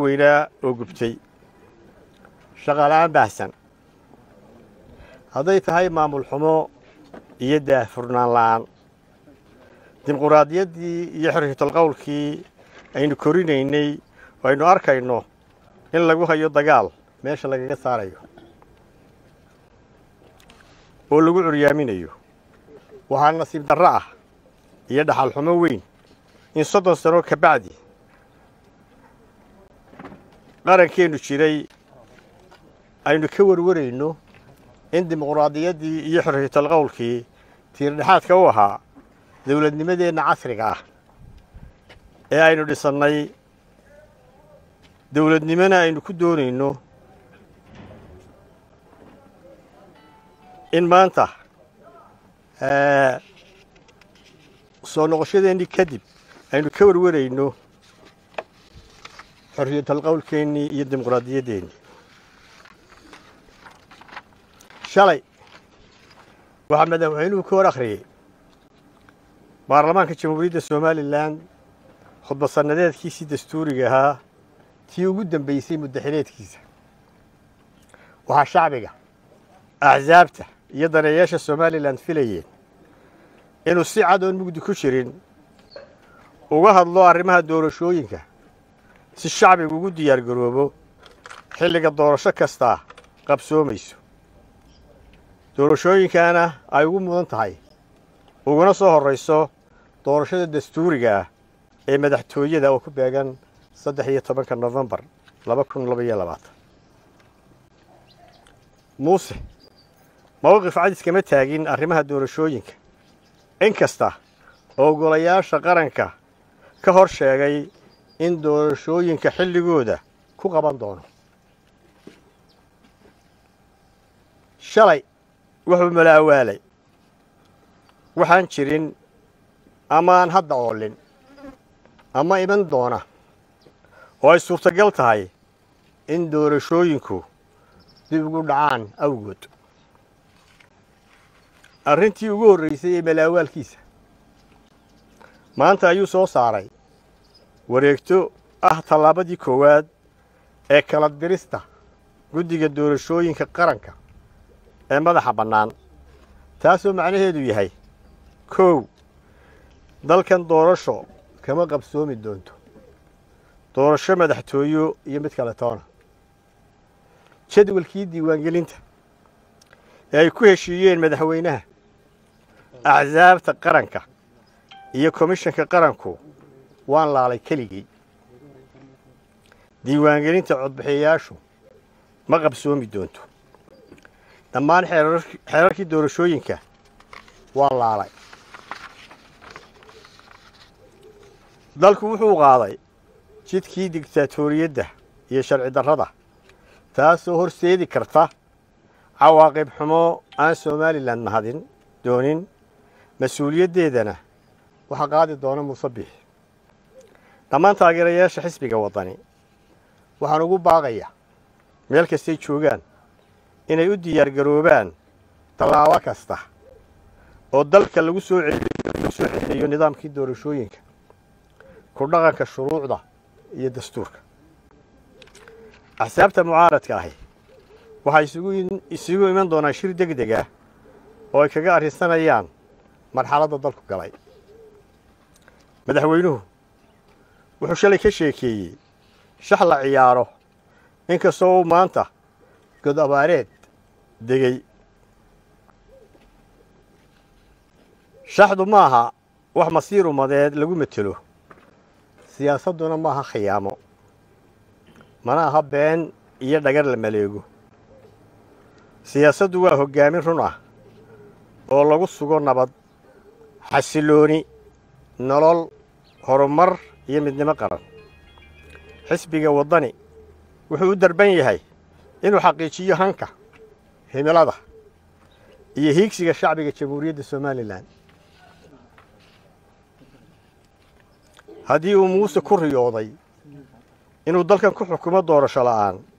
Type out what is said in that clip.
waaweynaa oo gubtay shaqaala-aan baahsan hadday tahay maamul xumo iyo daahfurnaan la'aan dimuquraadiyaddii iyo xorriyatalqowlkii aynu korinaynay oo aynu arkayno in lagu hayo dagaal meesha lagaga saarayo oo lagu curyaaminayo waxaa nasiib darro ah iyo dhaxal xumo weyn in soddon sano ka bacdi qarankeennu jiray aynu ka warwarayno in dimuquraadiyaddii iyo xorriyatalqowlkii tiirdhexaadka u ahaa dowladnimadeenna casriga ah ee aynu dhisannay dowladnimona aynu ku doonayno in maanta soo noqoshadeennii kadib aynu ka warwarayno xorriyatalqowlkeennii iyo dimuquraadiyaddeenni shalay waxaa madaxweynuhu ka hor akhriyey baarlamaanka jamhuuriyadda somalilan khudbad sannadeedkiisii dastuuriga ahaa tii ugu dambaysay muddaxileedkiisa waxaa shacbiga axsaabta iyo daneeyaasha somalilan filayeen inuu si cad oon mugdi ku jirin uga hadlo arrimaha doorashooyinka si shacbigu ugu diyaar garoobo xilliga doorasho kastaa qabsoomayso doorashooyinkaana ay ugu mudan tahay uguna soo horrayso doorashada dastuuriga ah ee madaxtooyada oo ku beegan saddex iyo tobanka nofembar laba kun labaiyo labaatan muuse mowqif cadis kama taagin arrimaha doorashooyinka in kasta oo golayaasha qaranka ka hor sheegay in doorashooyinka xilligooda ku qaban doono shalay wuxuu malaawaalay waxaan jirin amaan hadda oolin ama iman doona oo ay suurtagal tahay in doorashooyinku dib ugu dhacaan awgood arrintii ugu horraysay ee malaawaalkiisa maanta ayuu soo saaray wareegto ah tallaabadii koowaad ee kala dirista guddiga doorashooyinka qaranka ee madaxa bannaan taasoo macnaheedu yahay kow dalkan doorasho kama qabsoomi doonto doorasho madaxtooyo iyo mid kale toona jadwalkii diiwaangelinta ee ay ku heshiiyeen madaxweynaha axsaabta qaranka iyo komishanka qaranku waan laalay keligii diiwaangelinta codbixiyayaashu ma qabsoomi doonto dhammaan xeerarkii doorashooyinka waan laalay dalku wuxuu qaaday jidkii digtaatoriyadda iyo sharci darrada taasoo horseedi karta cawaaqib xumo aan somalilan mahadin doonin mas-uuliyaddeedana waxaa qaadi doona muuse biix dhammaan taageerayaasha xisbiga waddani waxaan ugu baaqaya meel kastay joogaan inay u diyaar garoobaan tallaabo kasta oo dalka lagu soo lagu soo celiyo nidaamkii doorashooyinka ku dhaqanka shuruucda iyo dastuurka axsaabta mucaaradka ahi waxay isugu iman doonaan shir deg deg ah oo ay kaga arrinsanayaan marxaladda dalku galay madaxweynuhu wuxuu shalay ka sheekeeyey shax la ciyaaro inkastoo uu maanta god abaareed degey shaxdu ma aha wax masiir umadeed lagu matelo siyaasadduna ma aha khiyaamo mana aha been iyo dhagar la maleego siyaasaddu waa hoggaamin run ah oo lagu sugo nabad xasilooni nolol horumar iyo midnimo qaran xisbiga waddani wuxuu u darban yahay inuu xaqiijiyo hanka himilada iyo hiigsiga shacbiga jamhuuriyadda somalilan haddii uu muuse ku riyooday inuu dalkan ku xukumo doorasho la'aan